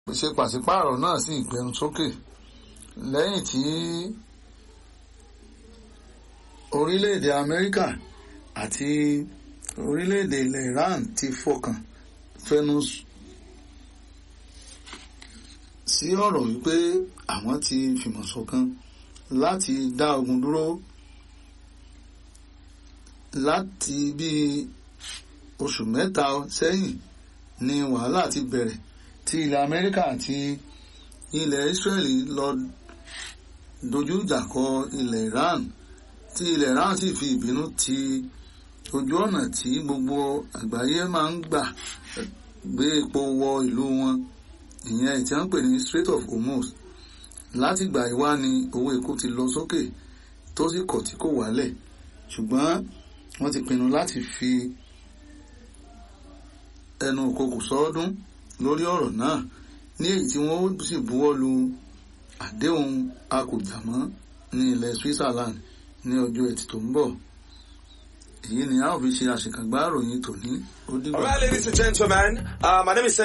ṣe pàṣípààrọ̀ náà sì gbẹnu sókè lẹ́yìn tí orílẹ̀-èdè Amẹ́ríkà àti orílẹ̀-èdè ilẹ̀ Iran ti fọkàn fẹnu sí ọ̀rọ̀ wípé àwọn ti fìmọ̀ ṣọ̀kan láti dá ogun dúró láti bí oṣù mẹ́ta sẹ́yìn ni wàhálà ti bẹ̀rẹ̀ tí ilẹ̀ Amẹ́ríkà àti ilẹ̀ Israeli lọ dojú ìjà kọ ilẹ̀ Iran tí ilẹ̀ Iran sì fi ìbínú ti ojú ọ̀nà tí gbogbo àgbáyé máa ń gbà gbé epo wọ ìlú wọn ìyẹn tí wọ́n ń pè ní Strait of Hormuz láti gbà ìwá ni owó epo ti lọ sókè tó sì kọ̀ tí kò wálẹ̀ ṣùgbọ́n wọ́n ti pinnu láti fi ẹnu òkokò sọ́ọ́dún lórí ọ̀rọ̀ náà ní èyí tí wọ́n sì buwọ́ lu àdéhùn akùjàmọ́ ní ilẹ̀ Switzerland ní ọjọ́ ẹtì tó ń bọ̀ èyí ni a ó fi ṣe àṣekágbá ìròyìn tòní ó dìgbà. All right, ladies and gentlemen, uh, my name is